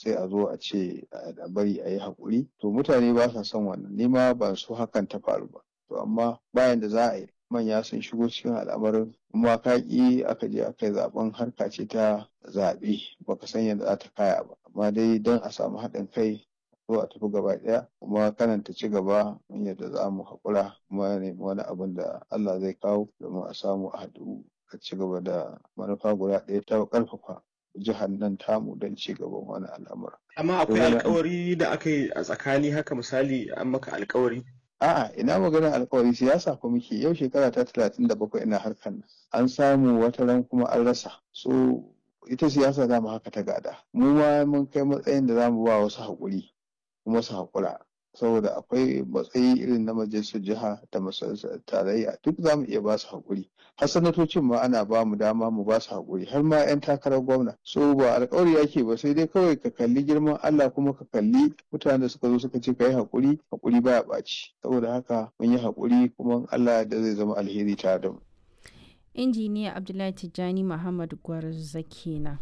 sai a zo a ce a bari a yi haƙuri to mutane ba sa son wannan ni ma ban so hakan ta faru ba to amma bayan da za a yi manya sun shigo cikin al'amarin kuma ka ƙi aka je aka yi zaben harka ce ta zaɓe baka san yadda za ta kaya ba amma dai don a samu haɗin kai ko a tafi gaba ɗaya kuma kanan ta ci gaba yadda za mu haƙura kuma nemi wani abin da Allah zai kawo domin a samu a haɗu a ci gaba da manufa guda ɗaya ta ƙarfafa jihar nan tamu don ci gaban wani al'amura. Amma akwai alkawari da aka yi a tsakani haka misali an maka alkawari? A'a ina maganar alkawari siyasa ko muke yau shekara ta talatin da bakwai ina harkar nan an samu wata ran kuma an rasa so ita siyasa za mu haka ta gada mu ma mun kai matsayin da za mu ba wasu haƙuri kuma su haƙura saboda akwai matsayi irin na majalisar jiha da majalisar tarayya duk za mu iya ba su haƙuri har sanatocin ma ana ba mu dama mu ba su haƙuri har ma 'yan takarar gwamna so ba alƙawari yake ba sai dai kawai ka kalli girman Allah kuma ka kalli mutanen da suka zo suka ce ka yi haƙuri haƙuri baya ɓaci saboda haka mun yi haƙuri kuma Allah da zai zama alheri tare da mu. injiniya abdullahi tijjani muhammad gwarza kenan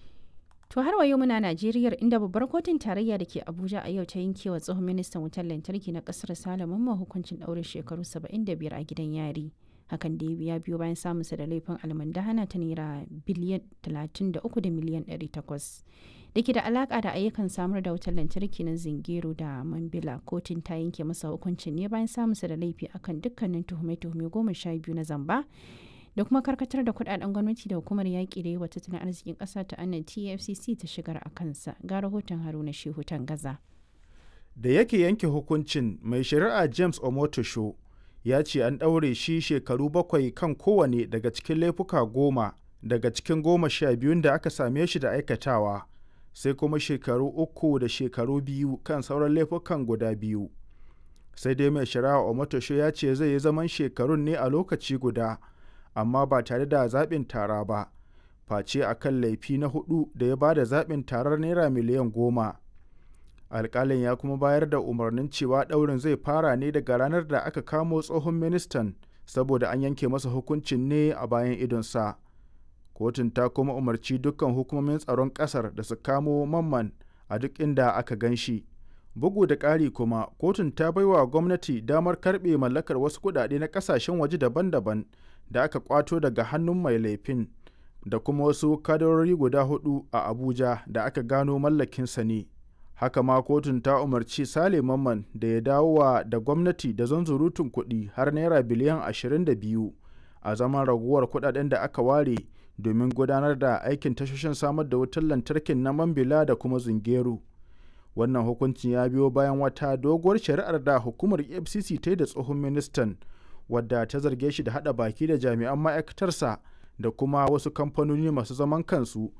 to har wa yau muna najeriya inda babbar kotun tarayya da ke abuja a yau ta yankewa tsohon ministan wutar lantarki na kasar salaman ma hukuncin ɗaurin shekaru 75 a gidan yari hakan da ya biyo bayan samunsa da laifin almandahana ta naira biliyan 33 da miliyan 800 da ke da alaka da ayyukan samar da wutar lantarki na zingero da mambila kotun ta yanke masa hukuncin ne bayan samunsa da laifi akan dukkanin tuhume-tuhume goma sha biyu na zamba da kuma karkatar da kudaden gwamnati da hukumar yaƙi da yawa tattalin arzikin ƙasa ta annan tfcc ta shigar a kansa ga rahoton haruna shehu gaza. da yake yanke hukuncin mai shari'a james omotosho ya ce an ɗaure shi shekaru bakwai kan kowane daga cikin laifuka goma daga cikin goma sha biyun da aka same shi da aikatawa sai kuma shekaru uku da shekaru biyu kan sauran laifukan guda biyu sai dai mai shari'a omotosho ya ce zai yi zaman shekarun ne a lokaci guda amma ba tare da zaɓin tara ba face a kan laifi na hudu da ya ba da zaɓin tarar naira miliyan goma alƙalin ya kuma bayar da umarnin cewa ɗaurin zai fara ne daga ranar da aka kamo tsohon ministan saboda an yanke masa hukuncin ne a bayan idonsa kotun ta kuma umarci dukkan hukumomin tsaron ƙasar da su kamo mamman a duk inda aka gan shi bugu da ƙari kuma kotun ta baiwa gwamnati damar karɓe mallakar wasu kuɗaɗe na ƙasashen waje daban-daban da aka kwato daga hannun mai laifin da kuma wasu kadarori guda hudu a abuja da aka gano mallakinsa ne haka ma kotun ta umarci sale mamman da ya dawo wa da gwamnati da zanzurutun kuɗi har naira biliyan 22 a zaman raguwar kuɗaɗen da aka ware domin gudanar da aikin tashoshin samar da wutar lantarkin na mambila da kuma zungeru wannan hukuncin ya biyo bayan wata doguwar shari'ar da hukumar fcc ta yi da tsohon ministan wadda ta zarge shi da hada baki da jami'an ma'aikatarsa da kuma wasu kamfanoni masu zaman kansu